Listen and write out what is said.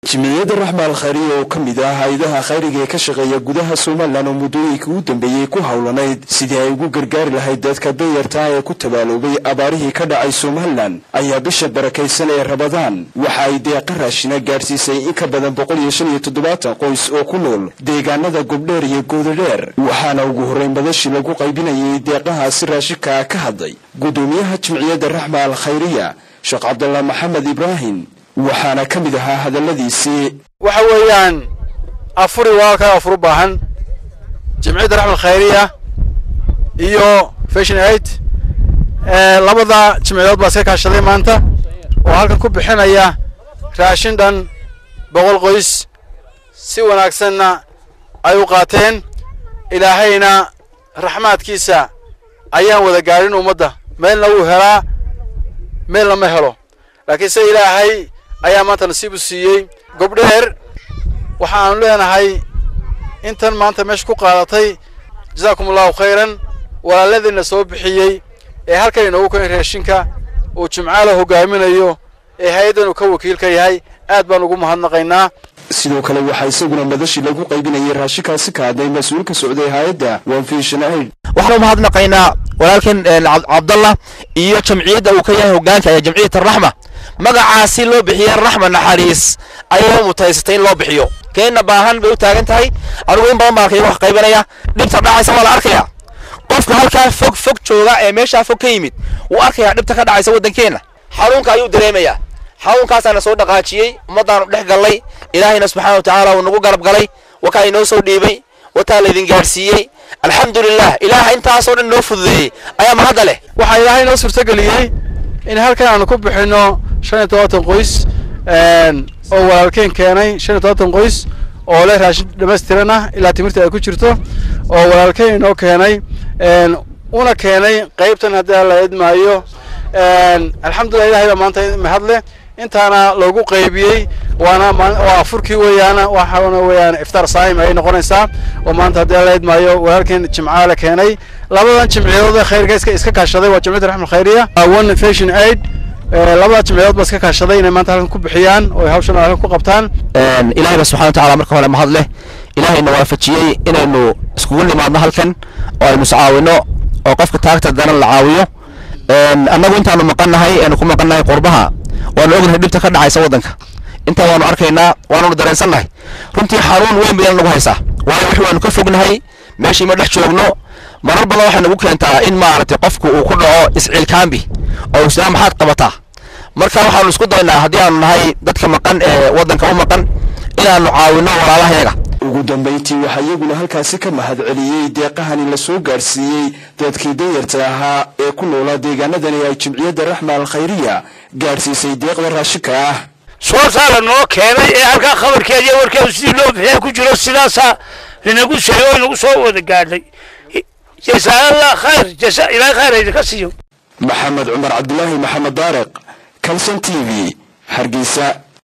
jimciyadda raxma al khayriya oo ka mid ah hay-adaha khayriga ee ka shaqeeya gudaha somalilan oo muddooyinkii u dambeeyey ku howlanayd sidii ay ugu gargaari lahayd dadka danyarta ee ku tabaaloobay abaarihii ka dhacay somalilan ayaa bisha barakaysan ee rabadaan waxa ay deeqa raashina gaadhsiisay in ka badan boqol iyo shan iyo toddobaatan qoys oo ku nool deegaanada gobdheer iyo goodadheer waxaana ugu horreyn madashii lagu qaybinayay deeqahaasi raashinka ka hadlay guddoomiyaha jimciyadda raxma al khayriya sheekh cabdallah maxamed ibraahim waxaana ka mid ahaa hadalladiisii waxa weeyaan afuri walaalkaa afur u baahan jimciyadda raxmal khayriya iyo fashion aid labada jimciyadood baa iska kaashaday maanta oo halkan ku bixinaya raashin dhan boqol qoys si wanaagsanna ay u qaateen ilaahayna raxmaadkiisa ayaan wada gaadhin ummadda meelna wuu helaa meelna ma helo laakiin se ilaahay ayaa maanta nasiib u siiyey gobdheer waxa aanu leenahay intan maanta meesha ku qaadatay jazaakum allahu khayran walaaladiina soo bixiyey ee halkan inoogu keen raashinka uu jimcaala hogaaminayo ee hay-addan uu ka wakiilka yahay aad baan ugu mahadnaqaynaa sidoo kale waxaa isaguna madashii lagu qaybinayay raashinkaasi ka hadlay mas-uul ka socday hay-adda onfishon aid waxaan u mahadnaqaynaa walaalkan cabdallah iyo jamciyadda uu ka yahay hogaanka ee jamciyat araxma magacaasi loo bixiyey raxma naxariis ayay mutaysatay in loo bixiyo keenna baahan bay u taagan tahay anigu in badan baan arkaya wax qaybanaya dhibta dhacaysa waa la arkaya qofka halkaa fog fog jooga ee meeshaa fog ka yimid wuu arkayaa dhibta ka dhacaysa waddankeenna xanuunka ayuu dareemayaa xanuunkaasaana soo dhaqaajiyey ummaddaanu dhex gallay ilaahayna subxaana wa tacaala uu nagu garab galay wakaa inoo soo dhiibay wataa laydin gaadhsiiyey alxamdulilah ilaaha intaasoo dhan noo fududeeyey ayaa mahadda leh waxaa ilaahay noo suurtageliyey in halkan aanu ku bixinno shan iyo todobaatan qoys oo walaalkeen keenay shan iyo todobaatan qoys oo leh raashin dhamaystiran ah ilaa timirta ay ku jirto oo walaalkeen inoo keenay una keenay qaybtan haddii la idmaayo alxamdulillah ilahay baa maanta mahadleh intaana loogu qaybiyey waana waa afurkii weeyaana waxaana weeyaan iftaar saa'im ay noqonaysaa oo maanta haddii la idmaayo walaalkeen jimcaale keenay labadan jimciyadood khayrka iska iska kaashaday waa jamciyadda raxmal khayriya one fashion aid labada jimciyadood baa iska kaashaday inay maanta halkan ku bixiyaan oo ay hawshan halkan ku qabtaan ilaahay ba subxana wa tacaala marka hore mahad leh ilaahayna waafajiyey inaynu iskugu nimaadno halkan oo aynu iscaawino oo qofka taagta danan la caawiyo annagu intaanu maqannahay aynu ku maqannahay qurbaha waanu ognahay dhibta ka dhacaysa waddanka intaa waanu arkaynaa waanunu dareensannahay runtii xanuun weyn bayna nagu haysaa waayo wix waanu ka fognahay meeshii ma dhex joogno marar badan waxay nagu keentaa in maaragtay qofku uu ku dhaco isciilkaambi oo islaan maxaad qabataa marka waxaanu isku daynaa haddii aanu nahay dadka maqan ee waddanka u maqan inaanu caawino walaalahayaga ugu dambayntii waxaa iyaguna halkaasi ka mahad celiyey deeqahani la soo gaadhsiiyey dadkii danyarta ahaa ee ku noolaa deegaanadani ay jimciyadda raxma al khayriya gaadhsiisay deeqda raashinka ah soosaala noo keenay ee halkaa khabarkeeda iyo warkeedu sidii loo bixiya ku jiro sidaasaa linagu sheegay oo inagu soo wada gaadhay jasaalallah khayr jasa ilaahay khayr idinka siiyo maxamed cumar cabdilaahi maxamed daariq kalson t v hargeysa